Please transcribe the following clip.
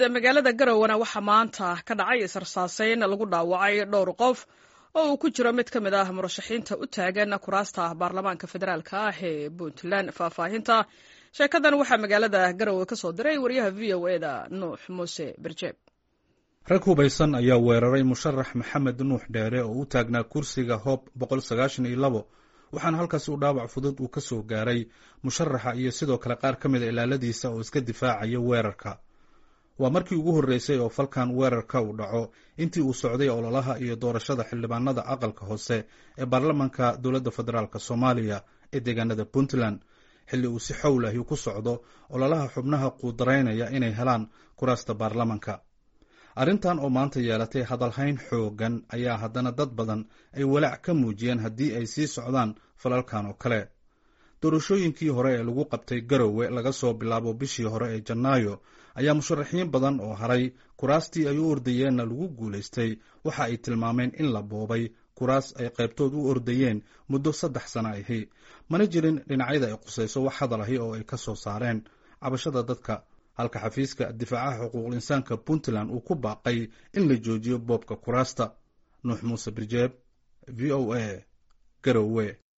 magaalada garowana waxaa maanta ka dhacay israsaaseyn lagu dhaawacay dhowr qof oo uu ku jiro mid ka mid ah murashaxiinta u taagan kuraasta baarlamaanka federaalk ah ee puntland faahfaahinta sheekadan waxaa magaalada garowe ka soo diray wariyaha v o eda nuux muuse berjeeb rag hubaysan ayaa weeraray musharax maxamed nuux dheere oo u taagnaa kursiga hoob waxaana halkaasi u dhaawac fudud uu ka soo gaaray musharaxa iyo sidoo kale qaar ka mida ilaaladiisa oo iska difaacaya weerarka waa markii ugu horreysay oo falkan weerarka uu dhaco intii uu socday ololaha iyo doorashada xildhibaanada aqalka hoose ee baarlamaanka dowladda federaalk soomaaliya ee deegaanada puntland xilli uu si xowl ahi ku socdo ololaha xubnaha quudaraynaya inay helaan kuraasta baarlamanka arrintan oo maanta yeelatay hadalhayn xoogan ayaa haddana dad badan ay walaac ka muujiyeen haddii ay sii socdaan falalkan oo kale doorashooyinkii hore ee lagu qabtay garowe laga soo bilaabo bishii hore ee janaayo ayaa musharaxiin badan oo haray kuraastii ay u ordayeenna lagu guulaystay waxa ay tilmaameen in la boobay kuraas ay qaybtood u ordayeen muddo saddex sano ahi mana jirin dhinacyada ay qusayso wax hadal ahi oo ay ka soo saareen cabashada dadka halka xafiiska difaacaha xuquuqul insaanka puntland uu ku baaqay in la joojiyo boobka kuraasta nuux muuse birjeeb v o a garowe